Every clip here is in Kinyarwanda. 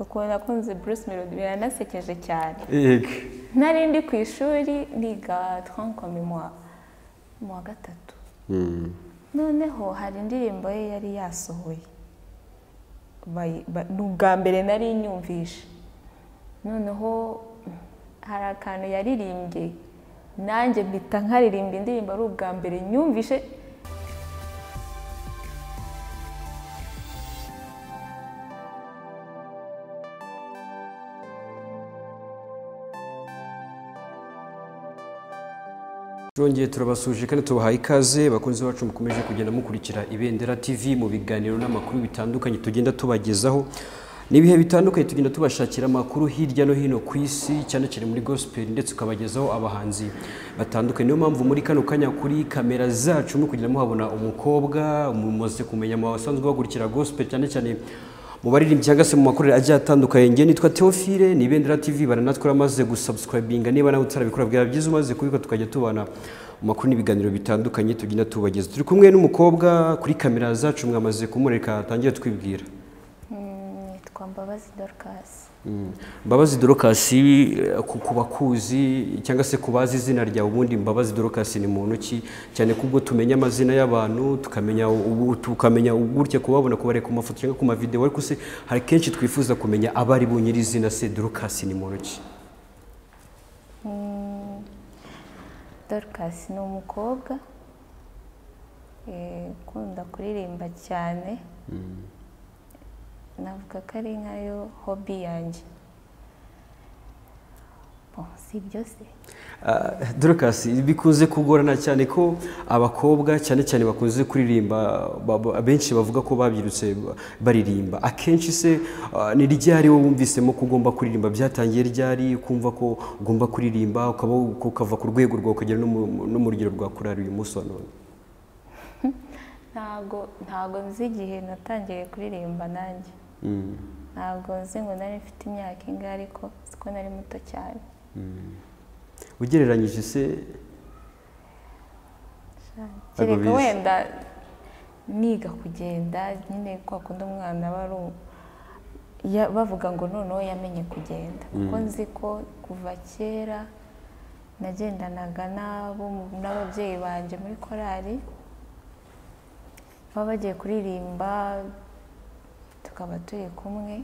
ukuntu nakunze Bruce Melody biranasekeje cyane yego nari ndi ku ishuri niga twankomi mu wa gatatu Mm. noneho hari indirimbo ye yari yasohoye Bayi- ba- ni ubwa mbere nari nyumvishe noneho mm, hari akantu yaririmbye nanjye mpita nkaririmba indirimbo ari ubwa mbere nyumvishe Turongeye turabasuje kandi tubahaye ikaze bakunzi bacu mukomeje kugenda mukurikira Ibendera TV mu biganiro n'amakuru bitandukanye tugenda tubagezaho n'ibihe bitandukanye tugenda tubashakira amakuru hirya no hino ku isi cyane cyane muri gospel ndetse tukabagezaho abahanzi batandukanye niyo mpamvu muri kano kanya kuri kamera zacu muri kugenda muhabona umukobwa mumaze kumenya mu basanzwe bakurikira gospel cyane cyane mu baririmbyi cyangwa se mu makorere agiye atandukanye ngewe nitwa Theophile ni Ibendera TV baranatwe uramaze gusubscribinga niba nawe utarabikora bwira byiza umaze kubikora tukajya tubana mu makuru n'ibiganiro bitandukanye tugenda tubageza turi kumwe n'umukobwa kuri kamera zacu mwamaze kumureka atangire twibwira mm, nitwa Mbabazi Dorcas Mm. Mbabazi Dorokasi ku bakuzi cyangwa se ku bazi izina ryawe ubundi Mbabazi Dorokasi ni muntu ki cyane kubwo tumenya amazina y'abantu tukamenya ubu tukamenya gutya kubabona kubareka ku mafoto cyangwa ku mavideo ariko se hari kenshi twifuza kumenya abari bo nyirizina se Dorokasi ni muntu ki Mm, Dorcas ni umukobwa eh, ukunda kuririmba cyane navuga ko ari nkayo hobi yanjye Bon, si ibyo se Ah, Dorokasi bikunze kugorana cyane ko abakobwa cyane cyane bakunze kuririmba ba- ba- abenshi bavuga ko babyirutse ba- baririmba akenshi se ah, ni ryari wowe wumvisemo ko ugomba kuririmba byatangiye ryari ukumva ko ugomba kuririmba ukaba ukava ku rwego rwawe ukagera no mu- no mu rugero rwakurari uyu munsi wa none ntago ntago nzi igihe natangiye kuririmba nanjye Mm, ntabwo nzi ngo nari mfite imyaka ingahe ariko siko nari muto cyane mm. ugereranyije se Ntabwo kereka bizi. wenda niga kugenda nyine kwa kundi umwana aba ari u- ya- bavuga ngo noneho yamenye kugenda kuko nzi ko kuva kera nagendanaga n'abo mu- n'ababyeyi banjye muri korali baba bagiye kuririmba tukaba turi kumwe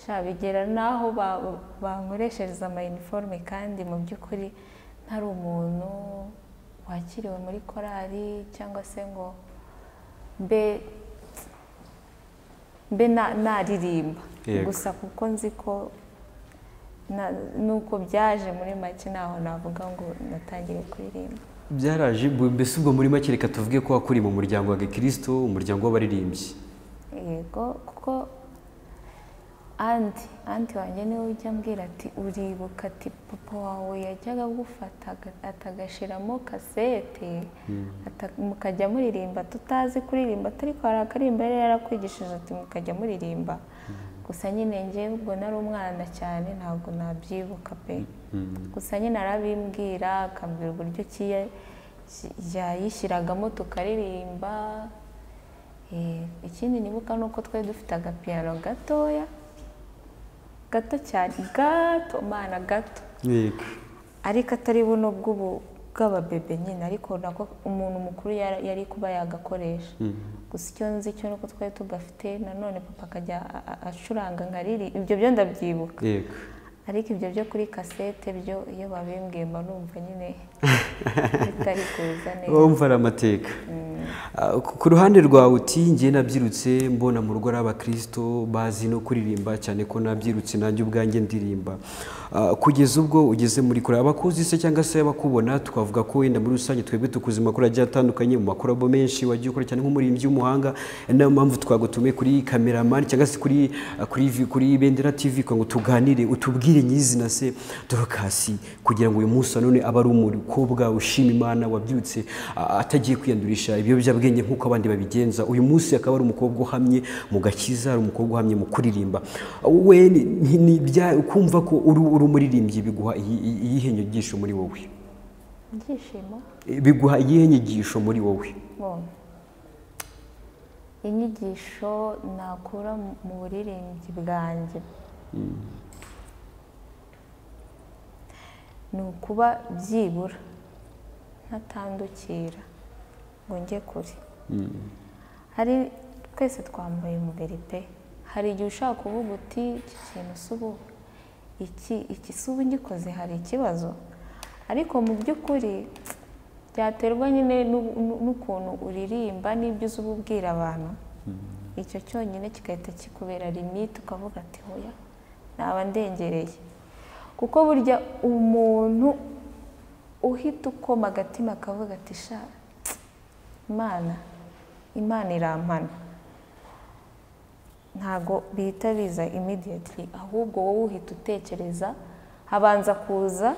sha bigera n'aho ba- bankoreshereza amayiniforume kandi mu by'ukuri ntari umuntu wakiriwe muri korali cyangwa se ngo mbe mbe na- naririmba Yego. gusa kuko nzi ko na- nuko byaje muri make ntaho navuga ngo natangiye kuririmba byaraje bu- mbese ubwo muri make reka tuvuge ko wakuriye mu muryango wa gikristo umuryango w'abaririmbyi yego kuko andi andi wanjye niwe ujya ambwira ati uribuka ati papa wawe yajyaga agufata aga- atagashyiramo kasete ata- mukajya muririmba tutazi kuririmba atari ko hari akaririmba yari yarakwigishije ati mukajya muririmba gusa nyine njyewe ubwo nari umwana cyane ntabwo nabyibuka pe gusa nyine arabimbwira akambwira uburyo ki ya- ki- yayishyiragamo tukaririmba Eh, ikindi nibuka ni uko twari dufite agapiyano gatoya gato cyane gato mana gato yego ariko atari buno bw'ubu bw'ababebe nyine ariko nako umuntu mukuru yara- yari kuba yagakoresha Mm. gusa icyo nzi cyo ni uko twari tugafite nanone papa akajya a- a- acuranga nkariri ibyo byo ndabyibuka yego ariko ibyo byo kuri kasete byo iyo babimbwiye mba numva nyine bitari kuza neza wumva ari amateka Ah, ku ku ruhande rwawe uti ngiye nabyirutse mbona mu rugo ari abakristo bazi no kuririmba cyane ko nabyirutse nanjye ubwanjye ndirimba Ah, kugeza ubwo ugeze muri kure abakuzi se cyangwa se abakubona twavuga ko wenda muri rusange twebwe tukuzi amakuru agiye atandukanye mu makorabo menshi wagiye ukora cyane nk'umurimbyi w'umuhanga ari nayo mpamvu twagutumiye kuri kameramani cyangwa se kuri ah, kuri vi- kuri ibendera tv kugira ngo tuganire utubwire nyirizina se dorokasi kugira ngo uyu munsi wa none abe ari umukobwa ushima imana wabyutse a- atagiye kwiyandurisha ibiyobyabwenge nk'uko abandi babigenza uyu munsi akaba ari umukobwa uhamye mu gakiza ari umukobwa uhamye mu kuririmba we ni- ni- ni bya- kumva ko uri uri umuririmbyi biguha iyi- iyi- iyihe nyigisho muri wowe ibyishimo biguha iyihe nyigisho muri wowe Bon. inyigisho nakura mu buririmbyi bwanjye ni ukuba byibura ntatandukira ngo njye kure hari twese twambaye umubiri pe hari igihe ushaka kuvuga uti iki kintu si ubu iki iki si ubu ngikoze hari ikibazo ariko mu by'ukuri byaterwa nyine n'ukuntu uririmba n'ibyo uzi uba ubwira abantu icyo cyonyine kigahita kikubera limite ukavuga ati hoya naba ndengereye kuko burya umuntu uhita ukoma agatima akavuga ati sha imana imana irampana ntabwo bihita biza imidiyeti ahubwo wowe uhita utekereza habanza kuza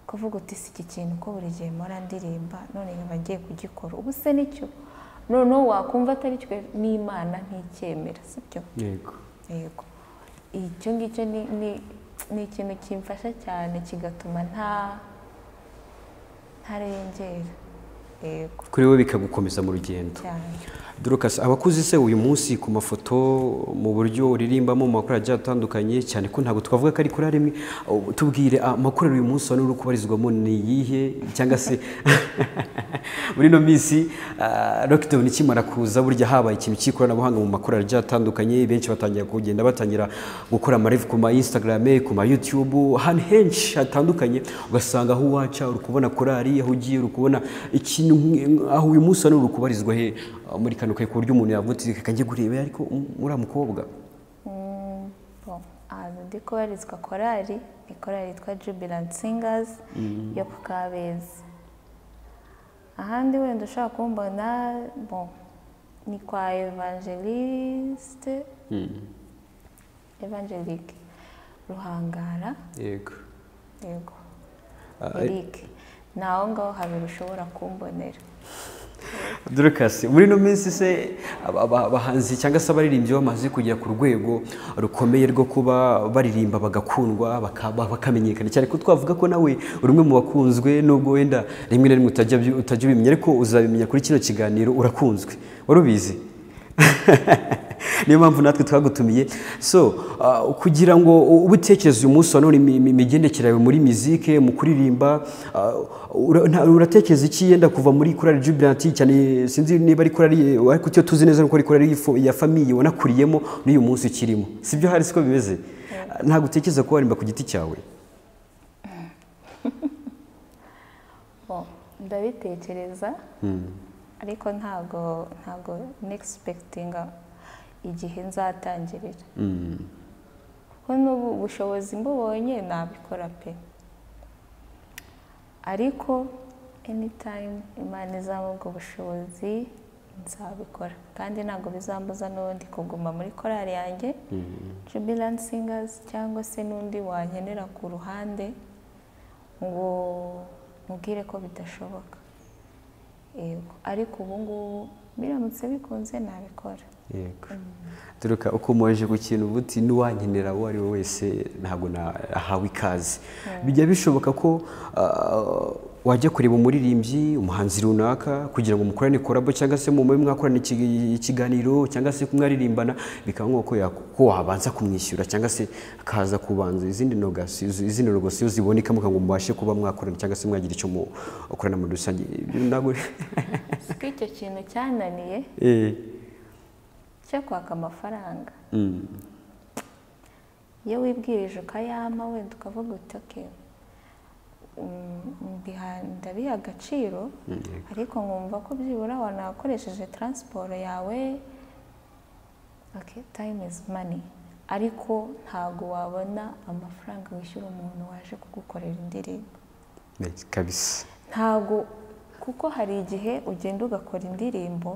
kuvuga uti si iki kintu ko buri gihe mpora ndirimba none nkaba ngiye kugikora ubu se nicyo noneho wakumva atari cyo n'imana nticyemera si byo yego yego icyo ngicyo ni ni ni ikintu kimfasha cyane kigatuma nta ntarengera yego kuri wowe bikagukomeza mu rugendo cyane dorokasi abakuze se uyu munsi ku mafoto mu buryo uririmbamo mu makuru agiye atandukanye cyane ko ntabwo twavuga ko ari kuri rimwe tubwire amakorero uyu munsi wari uri kubarizwamo ni iyihe cyangwa se muri ino minsi lockdown ikimara kuza burya habaye ikintu cy'ikoranabuhanga mu makorero agiye atandukanye benshi batangira kugenda batangira gukora amarevu ku ma instagram ku ma youtube ahantu henshi hatandukanye ugasanga aho uwaca uri kubona korari aho ugiye uri kubona ikintu aho uyu munsi wari uri kubarizwa he muri kano kayi ku buryo umuntu yavuga ati reka njye kureba ariko uriya mukobwa ahantu ndi kubarizwa korari ni korari yitwa jubilant singers yo ku kabeza ahandi wenda ushobora kumbona bo ni kwa evangeliste evangelique ruhangara yego yego eric ni aho ngaho habiri ushobora kumbonera dorokasi muri ino minsi se abahanzi cyangwa se abaririmbyi bamaze kugera ku rwego rukomeye rwo kuba baririmba bagakundwa bakamenyekana cyane ko twavuga ko nawe uri umwe mu bakunzwe nubwo wenda rimwe na rimwe utajya ubimenya ariko uzabimenya kuri kino kiganiro urakunzwe wari ubizi niyo mpamvu natwe twagutumiye so kugira ngo ubutekereze uyu munsi wa none imigendekere yawe muri mizike mu kuririmba uratekereza iki yenda kuva muri korari jubilanti cyane sinzi niba ari korari ariko icyo tuzi neza nuko ari korari ya famiye wanakuriyemo n'uyu munsi ukirimo si byo hari siko bimeze ntabwo utekereza ko warimba ku giti cyawe ndabitekereza ariko ntabwo ntabwo nexpekitinga igihe nzatangirira kuko n'ubu bushobozi mbubonye nabikora pe ariko enitayimu imana izaba ubwo bushobozi nzabikora kandi ntabwo bizambuza n'ubundi kuguma muri korari yanjye jubilanti singazi cyangwa se n'undi wankenera ku ruhande ngo mubwire ko bidashoboka yego ariko ubu ngubu biramutse bikunze nabikora yego turuka ukomeje gukina ubuti n'uwankenera uwo ari we wese ntabwo nahawe ikaze bijya bishoboka ko wajya kureba umuririmbyi umuhanzi runaka kugira ngo mukorane korabo cyangwa se mu mube mwakorana ikiganiro cyangwa se kumwaririmbana bikaba nk'uko ko wabanza kumwishyura cyangwa se akaza kubanza izindi nogasiyo ziboneka kugira ngo mubashe kuba mwakorana cyangwa se mwagira icyo mukorana muri rusange ntabwo ko icyo kintu cyananiye cyo kwaka amafaranga iyo wibwirije ukayama wenda ukavuga uti oke ndabiha agaciro ariko nkumva ko byibura wanakoresheje taransiporo yawe tayimu izi mani ariko ntabwo wabona amafaranga wishyura umuntu waje kugukorera indirimbo kabisa ntabwo kuko hari igihe ugenda ugakora indirimbo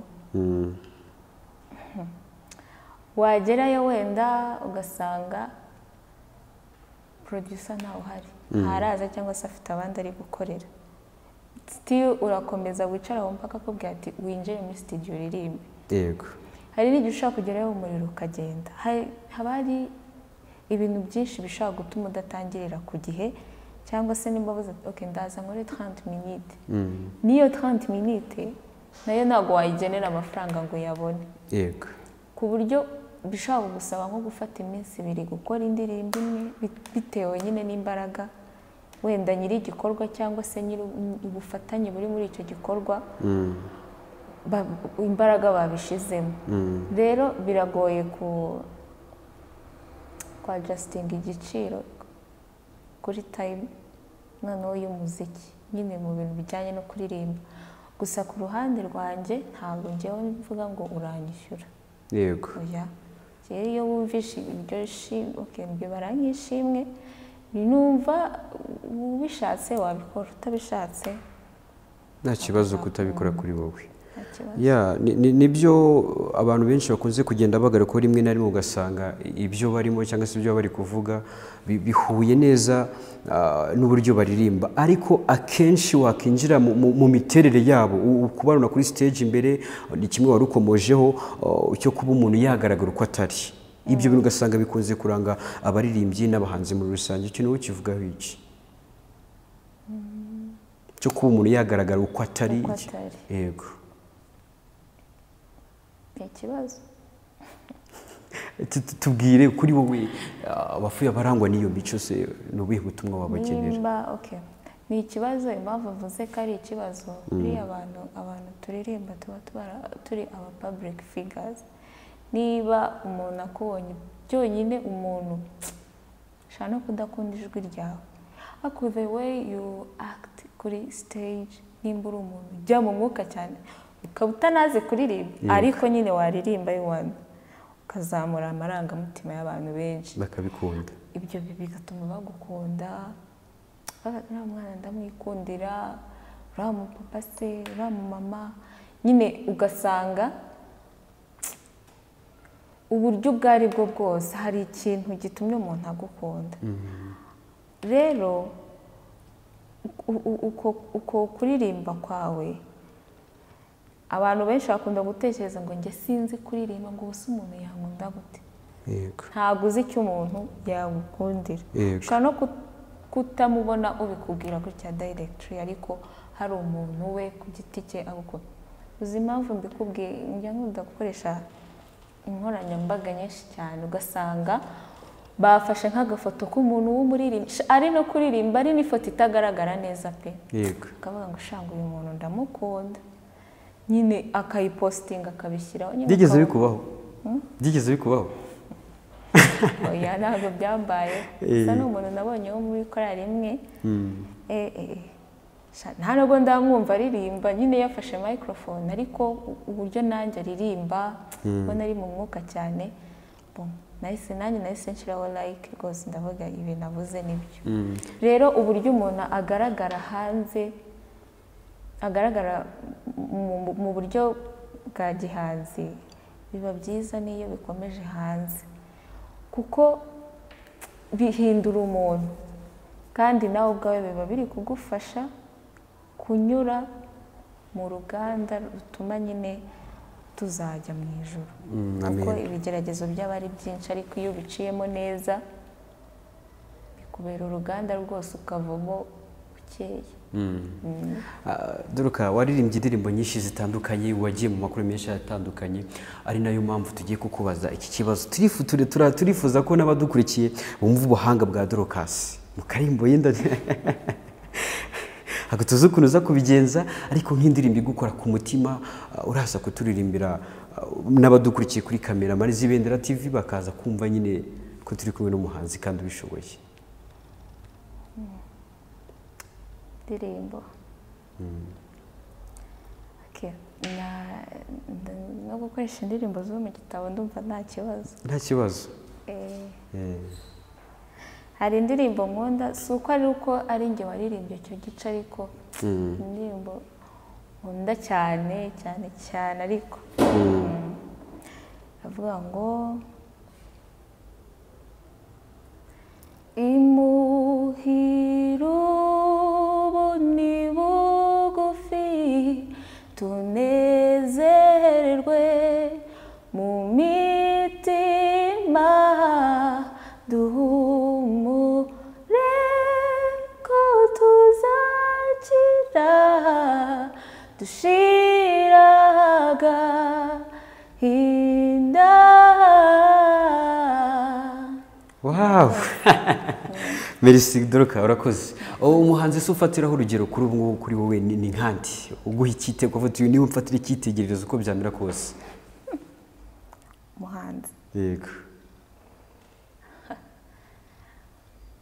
wagerayo wenda ugasanga producer ntawe uhari ntaraza cyangwa se afite abandi ari gukorera sitiyu urakomeza wicara wumva akakubwira ati winjire muri sitidiyo uririmbe yego hari n'igihe ushobora kugerayo umuriro ukagenda haba hari ibintu byinshi bishobora gutuma udatangirira ku gihe cyangwa se nimba uvuze ati oke ndaza nkore taranti minite n'iyo taranti minite nayo ntabwo wayigenera amafaranga ngo uyabone yego ku buryo bishobora kugusaba nko gufata iminsi ibiri gukora indirimbo imwe bitewe nyine n'imbaraga wenda nyiri igikorwa cyangwa se nyiri ubufatanye buri muri icyo gikorwa imbaraga babishizemo rero biragoye ku kwa jasitinga igiciro kuri tayimu noneho y'umuziki nyine mu bintu bijyanye no kuririmba gusa ku ruhande rwanjye ntabwo ngewe mvuga ngo uranyishyura yego rero iyo wumvishe ibyo shimwe baranyishimwe numva ubishatse wabikora utabishatse nta kibazo kutabikora kuri wowe nibyo abantu benshi bakunze kugenda bagara ko rimwe na rimwe ugasanga ibyo barimo cyangwa se ibyo bari kuvuga bihuye neza n'uburyo baririmba ariko akenshi wakinjira mu miterere yabo kubana kuri stage imbere ni kimwe wari ukomojeho cyo kuba umuntu yagaragara uko atari ibyo bintu ugasanga bikunze kuranga abaririmbyi n'abahanzi muri rusange icyo niwe kivugaho iki cyo kuba umuntu yagaragara uko atari yego ni ikibazo tubwire kuri wowe abapfuye abarangwa n'iyo mico se ni ubuhe butumwa wabagenera ni ikibazo impamvu avuze ko ari ikibazo buriya abantu abantu turirimba tuba turi aba pabulike figazi niba umuntu akubonye byonyine umuntu ushobora no kudakunda ijwi ryawe ariko the way you act kuri stage nimba uri umuntu ujya mu mwuka cyane ukaba utanazi kuririmba ariko nyine waririmba yuwanda ukazamura amarangamutima y'abantu benshi bakabikunda ibyo bigatuma bagukunda uriya mwana ndamwikundira uriya mupapa se uriya mumama nyine ugasanga uburyo ubwo ari bwo bwose hari ikintu gitumye umuntu agukunda rero uko kuririmba kwawe abantu benshi bakunda gutekereza ngo njye sinzi kuririmba ngo ubu se umuntu yakunda gute ntabwo uzi icyo umuntu yagukundira ushobora no kutamubona ubikubwira gutya dayiregitiri ariko hari umuntu we ku giti cye agukunda uzi impamvu mbikubwiye njya nkunda gukoresha inkoranyambaga nyinshi cyane ugasanga bafashe nk'agafoto k'umuntu w'umuririmbyi ari no kuririmba ari n'ifoto itagaragara neza pe ukavuga ngo ushanga uyu muntu ndamukunda nyine akayipositinga akabishyiraho byigeze bikubaho byigeze bikubaho oya ntabwo byambaye gusa ni umuntu nabonye wo muri korari imwe nta nubwo ndamwumva aririmba nyine yafashe mayikorofone ariko uburyo nanjye aririmba ubona ari mu mwuka cyane nahise nanjye nahise nshiraho layike rwose ndavuga ibintu avuze nibyo rero uburyo umuntu agaragara hanze agaragara mu buryo bwa gihanzi biba byiza n'iyo bikomeje hanze kuko bihindura umuntu kandi nawe ubwawe biba biri kugufasha kunyura mu ruganda rutuma nyine tuzajya mu ijoro kuko ibigeragezo byaba ari byinshi ariko iyo ubiciyemo neza bikubera uruganda rwose ukavamo ukeye duruka waririmbye indirimbo nyinshi zitandukanye wagiye mu makuru menshi atandukanye ari nayo mpamvu tugiye kukubaza iki kibazo turifuza ko n'abadukurikiye bumva ubuhanga bwa dorokasi mu karimbo yenda ntabwo tuzi ukuntu uza kubigenza ariko nk'indirimbo igukora ku mutima uraza kuturirimbira n'abadukurikiye kuri kamera marizi ibendera tivi bakaza kumva nyine ko turi kumwe n'umuhanzi kandi ubishoboye indirimbo no gukoresha indirimbo zo mu gitabo ndumva nta kibazo nta kibazo hari indirimbo nkunda si uko ari uko ari njye waririmbye icyo gice ariko indirimbo nkunda cyane cyane cyane ariko avuga ngo imuhiru ni bugufi tunezerwe mu mitima duhumure ko tuzakira dushira wawu merisi doruka urakoze umuhanzi se ufatiraho urugero kuri ubu ngubu kuri wowe ni nkandi uguha icyitego uvuga niba umfatira icyitegererezo uko byamera kose umuhanzi yego